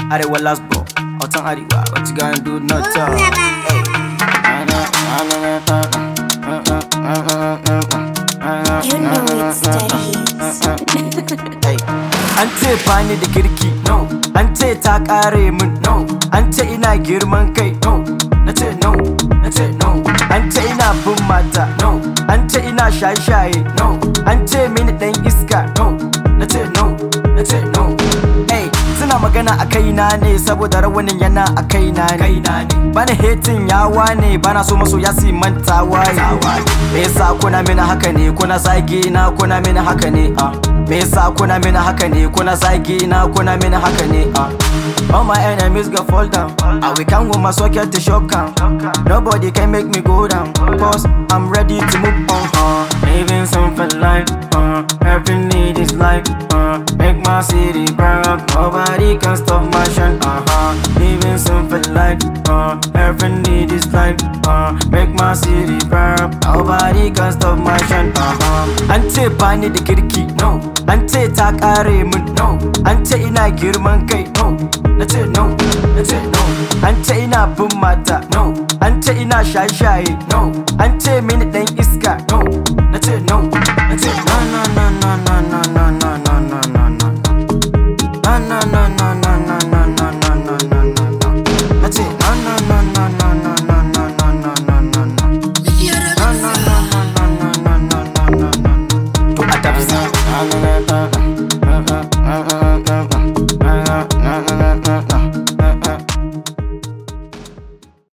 Arewa last ball, Otan Arewa, what you gonna do? No talk. Hey. You know it's studies. Hey. An ce bani da kirki, no. An ce ta kare min, no. An ce ina girman kai, no. Na ce no, na ce no. An ce ina bin mata, no. An ce ina shaye-shaye, no. An ce mini dan iska, no. Na ce no, na ce no. Hey, suna magana a kaina ne saboda rawanin yana a kaina ne. Bana hating yawa ne, bana so maso ya si mantawa ne. Me yasa kuna mini haka ne, kuna zagi na kuna mini haka ne, ah. Me yasa kuna mini haka ne, kuna zagi na kuna mini haka ne, ah. All my enemies go fall down. I will come with my socket to shock 'em. Nobody can make me go down. Cause I'm ready to move on. Uh, living something life. Uh, every need is life. Uh, make my city burn up. Nobody can stop my shine. Uh huh. Living something life. Uh, every need is life. Uh, make my city burn up. Nobody can stop my shine. Uh huh. An ce bani da kirki. No. An ce ta kare min. No. An ce ina girman kai. No. Na ce no. Na ce no. An ce ina bin mata. No. An ce ina shaye-shaye. No. An ce mini dan